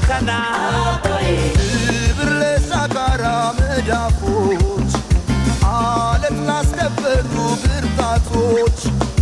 ፈተና ክብር ለሳካራ መዳፎች አለት ላስከበሩ ብርታቶች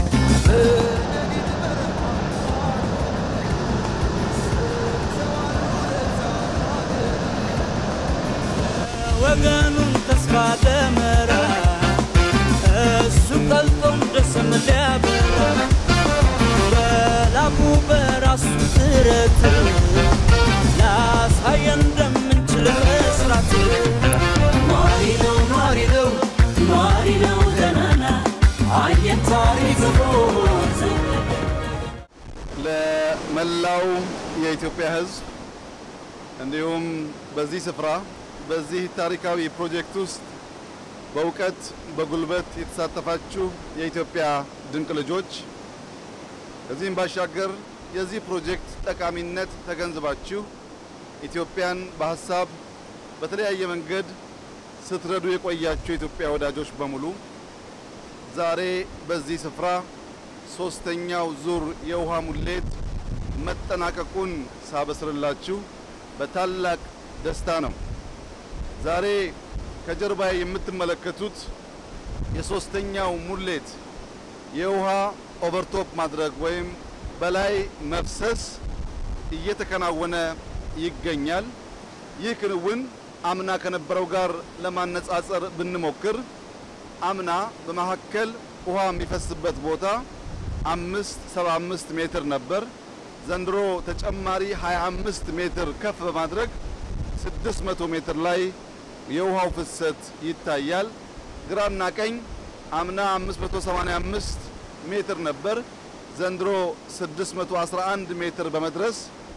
ወገኑን ተስፋ ደመራ እሱ ቀልጦ እንደስም ሊያበራ በላቡ በራሱ ጥረት ላሳየን እንደምንችል መስራት ኗሪ ነው ኗሪ ነው ኗሪ ነው ገናና አየን ታሪክ ለመላው የኢትዮጵያ ሕዝብ እንዲሁም በዚህ ስፍራ በዚህ ታሪካዊ ፕሮጀክት ውስጥ በእውቀት በጉልበት የተሳተፋችሁ የኢትዮጵያ ድንቅ ልጆች ከዚህም ባሻገር የዚህ ፕሮጀክት ጠቃሚነት ተገንዝባችሁ ኢትዮጵያን በሀሳብ በተለያየ መንገድ ስትረዱ የቆያችሁ የኢትዮጵያ ወዳጆች በሙሉ ዛሬ በዚህ ስፍራ ሶስተኛው ዙር የውሃ ሙሌት መጠናቀቁን ሳበስርላችሁ በታላቅ ደስታ ነው። ዛሬ ከጀርባ የምትመለከቱት የሶስተኛው ሙሌት የውሃ ኦቨርቶፕ ማድረግ ወይም በላይ መፍሰስ እየተከናወነ ይገኛል። ይህ ክንውን አምና ከነበረው ጋር ለማነጻጸር ብንሞክር አምና በመካከል ውሃ የሚፈስበት ቦታ አምስት ሰባ አምስት ሜትር ነበር። ዘንድሮ ተጨማሪ 25 ሜትር ከፍ በማድረግ 600 ሜትር ላይ የውሃው ፍሰት ይታያል። ግራና ቀኝ አምና 585 ሜትር ነበር። ዘንድሮ 611 ሜትር በመድረስ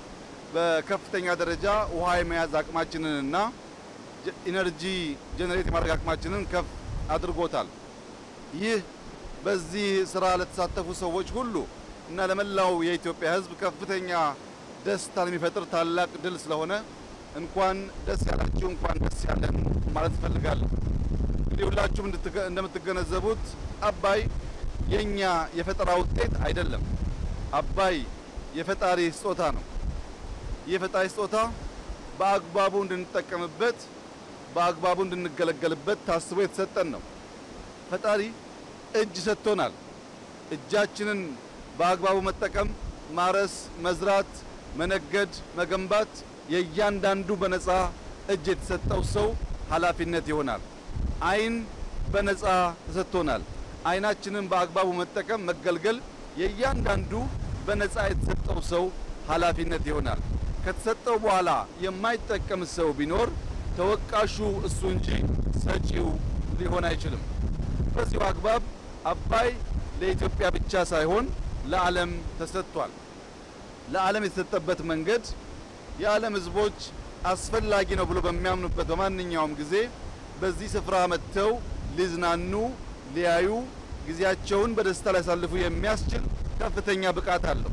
በከፍተኛ ደረጃ ውሃ የመያዝ አቅማችንንና ኢነርጂ ጄኔሬት የማድረግ አቅማችንን ከፍ አድርጎታል። ይህ በዚህ ስራ ለተሳተፉ ሰዎች ሁሉ እና ለመላው የኢትዮጵያ ሕዝብ ከፍተኛ ደስታን የሚፈጥር ታላቅ ድል ስለሆነ እንኳን ደስ ያላችሁ፣ እንኳን ደስ ያለን ማለት እፈልጋለሁ። እንግዲህ ሁላችሁም እንደምትገነዘቡት አባይ የኛ የፈጠራ ውጤት አይደለም። አባይ የፈጣሪ ስጦታ ነው። ይህ የፈጣሪ ስጦታ በአግባቡ እንድንጠቀምበት፣ በአግባቡ እንድንገለገልበት ታስቦ የተሰጠን ነው። ፈጣሪ እጅ ሰጥቶናል። እጃችንን በአግባቡ መጠቀም፣ ማረስ፣ መዝራት፣ መነገድ፣ መገንባት የእያንዳንዱ በነፃ እጅ የተሰጠው ሰው ኃላፊነት ይሆናል። ዓይን በነፃ ተሰጥቶናል። ዓይናችንን በአግባቡ መጠቀም፣ መገልገል የእያንዳንዱ በነፃ የተሰጠው ሰው ኃላፊነት ይሆናል። ከተሰጠው በኋላ የማይጠቀም ሰው ቢኖር ተወቃሹ እሱ እንጂ ሰጪው ሊሆን አይችልም። በዚሁ አግባብ አባይ ለኢትዮጵያ ብቻ ሳይሆን ለዓለም ተሰጥቷል። ለዓለም የተሰጠበት መንገድ የዓለም ሕዝቦች አስፈላጊ ነው ብሎ በሚያምኑበት በማንኛውም ጊዜ በዚህ ስፍራ መጥተው ሊዝናኑ፣ ሊያዩ፣ ጊዜያቸውን በደስታ ሊያሳልፉ የሚያስችል ከፍተኛ ብቃት አለው።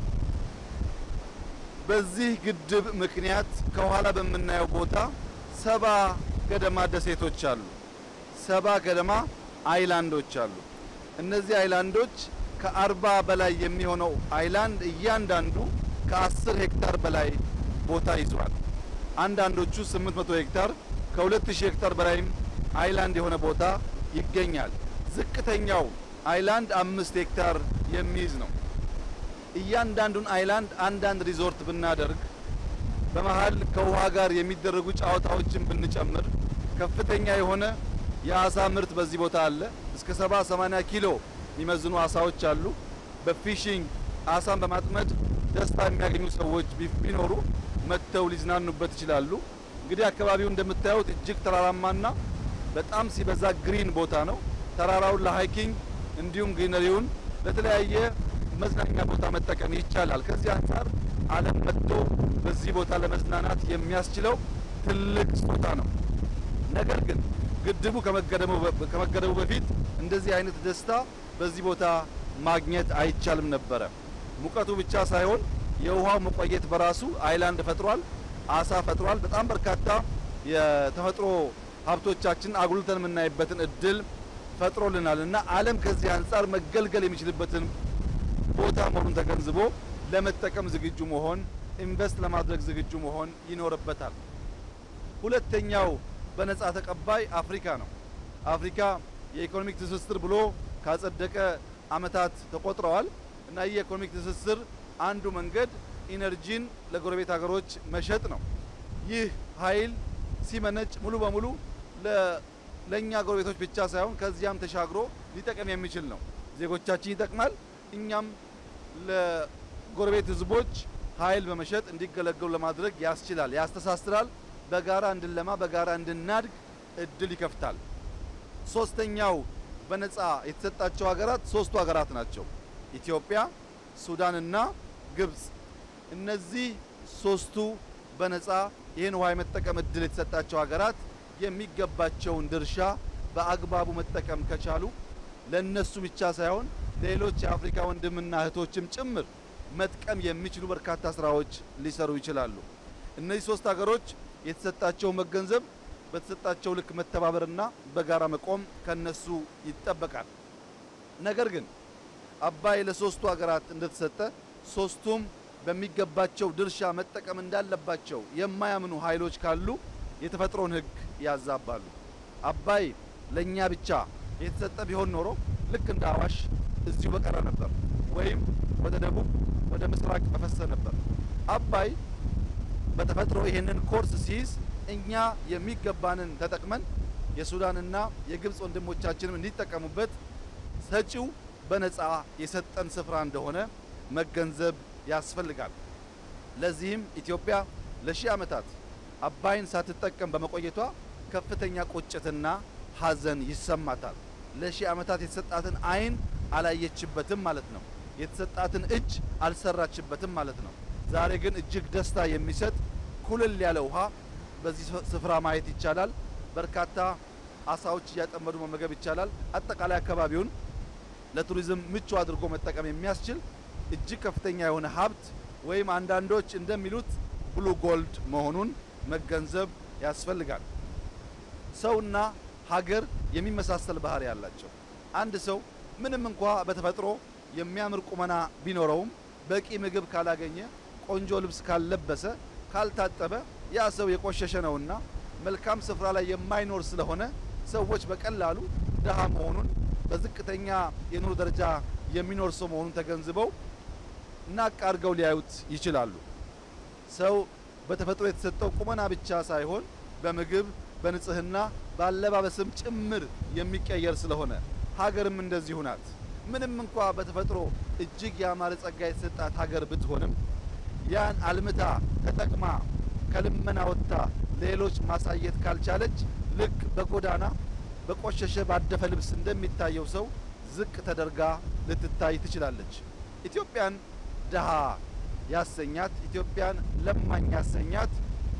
በዚህ ግድብ ምክንያት ከኋላ በምናየው ቦታ ሰባ ገደማ ደሴቶች አሉ። ሰባ ገደማ አይላንዶች አሉ። እነዚህ አይላንዶች ከአርባ በላይ የሚሆነው አይላንድ እያንዳንዱ ከአስር ሄክታር በላይ ቦታ ይዟል። አንዳንዶቹ 800 ሄክታር ከ2000 ሄክታር በላይም አይላንድ የሆነ ቦታ ይገኛል። ዝቅተኛው አይላንድ አምስት ሄክታር የሚይዝ ነው። እያንዳንዱን አይላንድ አንዳንድ ሪዞርት ብናደርግ በመሀል ከውሃ ጋር የሚደረጉ ጨዋታዎችን ብንጨምር ከፍተኛ የሆነ የአሳ ምርት በዚህ ቦታ አለ። እስከ 70 80 ኪሎ የሚመዝኑ አሳዎች አሉ። በፊሽንግ አሳን በማጥመድ ደስታ የሚያገኙ ሰዎች ቢኖሩ መጥተው ሊዝናኑበት ይችላሉ። እንግዲህ አካባቢው እንደምታዩት እጅግ ተራራማና በጣም ሲበዛ ግሪን ቦታ ነው። ተራራውን ለሃይኪንግ እንዲሁም ግሪነሪውን ለተለያየ መዝናኛ ቦታ መጠቀም ይቻላል። ከዚህ አንጻር ዓለም መጥቶ በዚህ ቦታ ለመዝናናት የሚያስችለው ትልቅ ስጦታ ነው። ነገር ግን ግድቡ ከመገደቡ በፊት እንደዚህ አይነት ደስታ በዚህ ቦታ ማግኘት አይቻልም ነበረ። ሙቀቱ ብቻ ሳይሆን የውሃው መቆየት በራሱ አይላንድ ፈጥሯል፣ አሳ ፈጥሯል። በጣም በርካታ የተፈጥሮ ሀብቶቻችን አጉልተን የምናይበትን እድል ፈጥሮልናል እና ዓለም ከዚህ አንጻር መገልገል የሚችልበትን ቦታ መሆኑን ተገንዝቦ ለመጠቀም ዝግጁ መሆን ኢንቨስት ለማድረግ ዝግጁ መሆን ይኖርበታል። ሁለተኛው በነፃ ተቀባይ አፍሪካ ነው። አፍሪካ የኢኮኖሚክ ትስስር ብሎ ካጸደቀ ዓመታት ተቆጥረዋል እና ይህ የኢኮኖሚክ ትስስር አንዱ መንገድ ኢነርጂን ለጎረቤት ሀገሮች መሸጥ ነው። ይህ ኃይል ሲመነጭ ሙሉ በሙሉ ለእኛ ጎረቤቶች ብቻ ሳይሆን ከዚያም ተሻግሮ ሊጠቀም የሚችል ነው። ዜጎቻችን ይጠቅማል። እኛም ለጎረቤት ህዝቦች ኃይል በመሸጥ እንዲገለገሉ ለማድረግ ያስችላል፣ ያስተሳስራል። በጋራ እንድንለማ፣ በጋራ እንድናድግ እድል ይከፍታል። ሶስተኛው በነፃ የተሰጣቸው ሀገራት ሶስቱ ሀገራት ናቸው። ኢትዮጵያ፣ ሱዳንና ግብጽ። እነዚህ ሶስቱ በነፃ ይህን ውሃ የመጠቀም እድል የተሰጣቸው ሀገራት የሚገባቸውን ድርሻ በአግባቡ መጠቀም ከቻሉ ለነሱ ብቻ ሳይሆን ሌሎች የአፍሪካ ወንድምና እህቶችም ጭምር መጥቀም የሚችሉ በርካታ ስራዎች ሊሰሩ ይችላሉ። እነዚህ ሶስት ሀገሮች የተሰጣቸው መገንዘብ፣ በተሰጣቸው ልክ መተባበርና በጋራ መቆም ከነሱ ይጠበቃል። ነገር ግን አባይ ለሶስቱ ሀገራት እንደተሰጠ ሶስቱም በሚገባቸው ድርሻ መጠቀም እንዳለባቸው የማያምኑ ኃይሎች ካሉ የተፈጥሮን ሕግ ያዛባሉ። አባይ ለእኛ ብቻ የተሰጠ ቢሆን ኖሮ ልክ እንደ አዋሽ እዚሁ በቀረ ነበር፣ ወይም ወደ ደቡብ ወደ ምስራቅ በፈሰ ነበር። አባይ በተፈጥሮ ይሄንን ኮርስ ሲይዝ እኛ የሚገባንን ተጠቅመን የሱዳንና የግብፅ ወንድሞቻችንም እንዲጠቀሙበት ሰጪው በነፃ የሰጠን ስፍራ እንደሆነ መገንዘብ ያስፈልጋል። ለዚህም ኢትዮጵያ ለሺህ ዓመታት አባይን ሳትጠቀም በመቆየቷ ከፍተኛ ቁጭትና ሐዘን ይሰማታል። ለሺህ ዓመታት የተሰጣትን ዓይን አላየችበትም ማለት ነው። የተሰጣትን እጅ አልሰራችበትም ማለት ነው። ዛሬ ግን እጅግ ደስታ የሚሰጥ ኩልል ያለ ውሃ በዚህ ስፍራ ማየት ይቻላል። በርካታ አሳዎች እያጠመዱ መመገብ ይቻላል። አጠቃላይ አካባቢውን ለቱሪዝም ምቹ አድርጎ መጠቀም የሚያስችል እጅግ ከፍተኛ የሆነ ሀብት ወይም አንዳንዶች እንደሚሉት ብሉ ጎልድ መሆኑን መገንዘብ ያስፈልጋል። ሰውና ሀገር የሚመሳሰል ባህሪ ያላቸው አንድ ሰው ምንም እንኳ በተፈጥሮ የሚያምር ቁመና ቢኖረውም በቂ ምግብ ካላገኘ፣ ቆንጆ ልብስ ካልለበሰ፣ ካልታጠበ ያ ሰው የቆሸሸ ነውና መልካም ስፍራ ላይ የማይኖር ስለሆነ ሰዎች በቀላሉ ድሃ መሆኑን በዝቅተኛ የኑሮ ደረጃ የሚኖር ሰው መሆኑን ተገንዝበው ናቅ አድርገው ሊያዩት ይችላሉ። ሰው በተፈጥሮ የተሰጠው ቁመና ብቻ ሳይሆን በምግብ በንጽህና በአለባበስም ጭምር የሚቀየር ስለሆነ ሀገርም እንደዚሁ ናት። ምንም እንኳ በተፈጥሮ እጅግ ያማረ ጸጋ የተሰጣት ሀገር ብትሆንም ያን አልምታ ተጠቅማ ከልመና ወጥታ ሌሎች ማሳየት ካልቻለች ልክ በጎዳና በቆሸሸ ባደፈ ልብስ እንደሚታየው ሰው ዝቅ ተደርጋ ልትታይ ትችላለች። ኢትዮጵያን ድሃ ያሰኛት ኢትዮጵያን ለማኝ ያሰኛት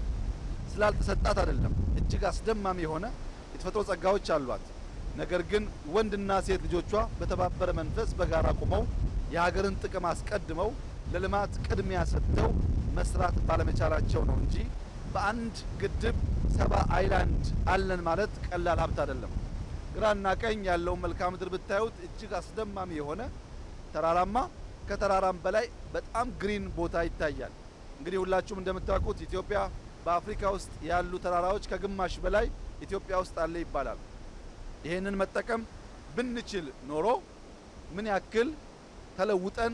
ስላልተሰጣት አይደለም። እጅግ አስደማሚ የሆነ የተፈጥሮ ጸጋዎች አሏት። ነገር ግን ወንድና ሴት ልጆቿ በተባበረ መንፈስ በጋራ ቆመው የሀገርን ጥቅም አስቀድመው ለልማት ቅድሚያ ሰጥተው መስራት ባለመቻላቸው ነው እንጂ በአንድ ግድብ ሰባ አይላንድ አለን ማለት ቀላል ሀብት አይደለም። ግራና ቀኝ ያለውን መልክዓ ምድር ብታዩት እጅግ አስደማሚ የሆነ ተራራማ ከተራራም በላይ በጣም ግሪን ቦታ ይታያል። እንግዲህ ሁላችሁም እንደምታውቁት ኢትዮጵያ በአፍሪካ ውስጥ ያሉ ተራራዎች ከግማሽ በላይ ኢትዮጵያ ውስጥ አለ ይባላል። ይህንን መጠቀም ብንችል ኖሮ ምን ያክል ተለውጠን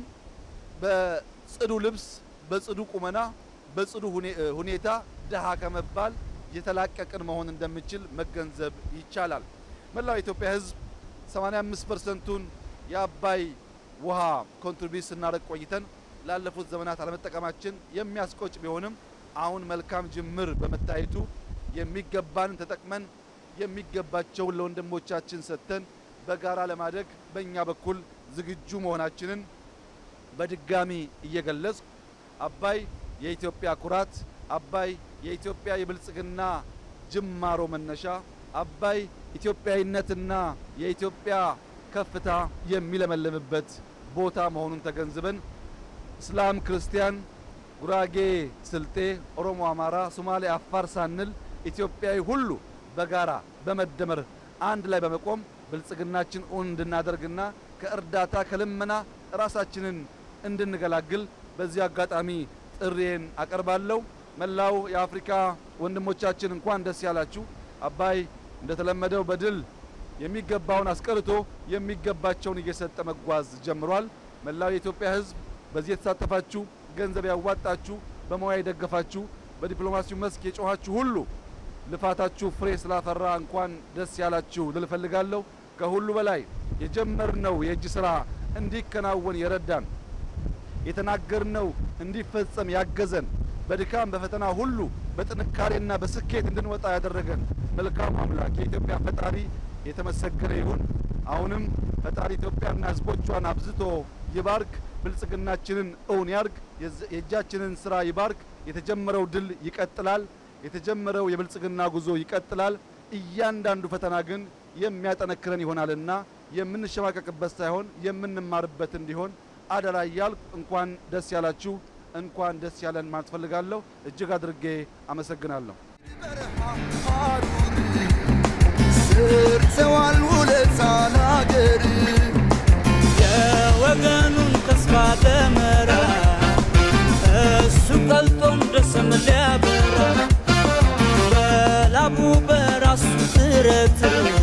በጽዱ ልብስ፣ በጽዱ ቁመና፣ በጽዱ ሁኔታ ድሃ ከመባል የተላቀቅን መሆን እንደምችል መገንዘብ ይቻላል። መላው የኢትዮጵያ ሕዝብ 85 ፐርሰንቱን የአባይ ውሃ ኮንትሪቢዩት ስናደርግ ቆይተን ላለፉት ዘመናት አለመጠቀማችን የሚያስቆጭ ቢሆንም አሁን መልካም ጅምር በመታየቱ የሚገባንን ተጠቅመን የሚገባቸውን ለወንድሞቻችን ሰጥተን በጋራ ለማደግ በእኛ በኩል ዝግጁ መሆናችንን በድጋሚ እየገለጽ አባይ የኢትዮጵያ ኩራት፣ አባይ የኢትዮጵያ የብልጽግና ጅማሮ መነሻ፣ አባይ ኢትዮጵያዊነትና የኢትዮጵያ ከፍታ የሚለመልምበት ቦታ መሆኑን ተገንዝበን እስላም፣ ክርስቲያን፣ ጉራጌ፣ ስልጤ፣ ኦሮሞ፣ አማራ፣ ሶማሌ፣ አፋር ሳንል ኢትዮጵያዊ ሁሉ በጋራ በመደመር አንድ ላይ በመቆም ብልጽግናችን እውን እንድናደርግና ከእርዳታ ከልመና ራሳችንን እንድንገላግል በዚህ አጋጣሚ ጥሪዬን አቀርባለሁ። መላው የአፍሪካ ወንድሞቻችን እንኳን ደስ ያላችሁ። አባይ እንደተለመደው በድል የሚገባውን አስቀርቶ የሚገባቸውን እየሰጠ መጓዝ ጀምሯል። መላው የኢትዮጵያ ሕዝብ በዚህ የተሳተፋችሁ፣ ገንዘብ ያዋጣችሁ፣ በሙያ የደገፋችሁ፣ በዲፕሎማሲው መስክ የጮኻችሁ ሁሉ ልፋታችሁ ፍሬ ስላፈራ እንኳን ደስ ያላችሁ ልል እፈልጋለሁ። ከሁሉ በላይ የጀመርነው የእጅ ስራ እንዲከናወን የረዳን የተናገርነው እንዲፈጸም ያገዘን በድካም በፈተና ሁሉ በጥንካሬና በስኬት እንድንወጣ ያደረገን መልካሙ አምላክ የኢትዮጵያ ፈጣሪ የተመሰገነ ይሁን። አሁንም ፈጣሪ ኢትዮጵያና ሕዝቦቿን አብዝቶ ይባርክ፣ ብልጽግናችንን እውን ያርግ፣ የእጃችንን ስራ ይባርክ። የተጀመረው ድል ይቀጥላል። የተጀመረው የብልጽግና ጉዞ ይቀጥላል። እያንዳንዱ ፈተና ግን የሚያጠነክረን ይሆናልና የምንሸማቀቅበት ሳይሆን የምንማርበት እንዲሆን አደራ እያልኩ እንኳን ደስ ያላችሁ እንኳን ደስ ያለን ማለት ፈልጋለሁ። እጅግ አድርጌ አመሰግናለሁ። በረሃ ሐሩር ሰርተዋል ውለታ ለአገር የወገኑን ተስፋ ደመራ እሱ ቀልጦ እንደሰም ሊያበራ በላቡ በራሱ ጥረት